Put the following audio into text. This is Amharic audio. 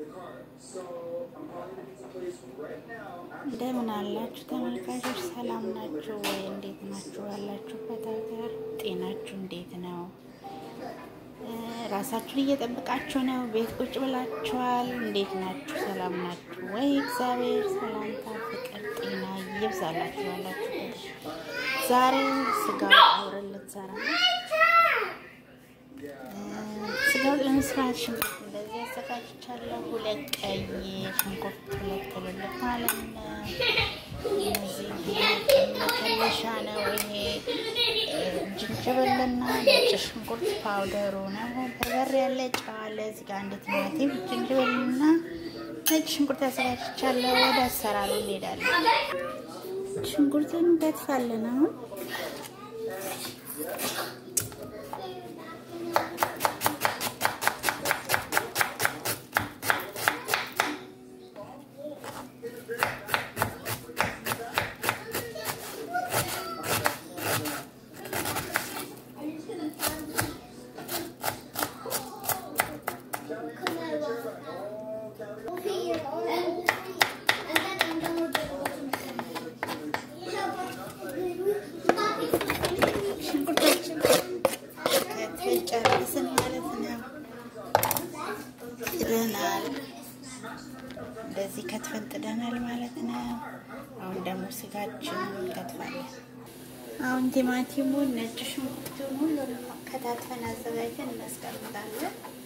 እንደምን አላችሁ ተመልካቾች? ሰላም ናችሁ ወይ? እንዴት ናችሁ? ያላችሁበት ሀገር ጤናችሁ እንዴት ነው? ራሳችሁን እየጠበቃችሁ ነው? ቤት ቁጭ ብላችኋል? እንዴት ናችሁ? ሰላም ናችሁ ወይ? እግዚአብሔር ሰላምታ፣ ፍቅር፣ ጤና ይብዛላችሁ ያላችሁበት። ዛሬ ስጋ አብረን ልንሰራ ስጋው ለመስራት ሽንኩርት እንደዚህ አዘጋጅቻለሁ። ሁለት ቀይ ሽንኩርት፣ ሁለት ትልልቅ ማለት ነው። እነዚህ መከለሻ ነው። ይሄ ጅንጅብልና ነጭ ሽንኩርት ፓውደሩ ነው። በርበሬ ያለ ጨው አለ። እዚህ ጋር አንድ ቲማቲም፣ ጅንጅብልና ነጭ ሽንኩርት አዘጋጅቻለሁ። ወደ አሰራሩ እንሄዳለን። ሽንኩርቱን እንከትፋለን አሁን ጨርስን ማለት ነው። ጥደናል፣ እንደዚህ ከትፈን ጥደናል ማለት ነው። አሁን ደግሞ ስጋችንን እንከትፋለን። አሁን ቲማቲሙን፣ ነጭ ሽንኩርቱን ሁሉንም ከታትፈን አዘጋጅተን እናስቀምጣለን።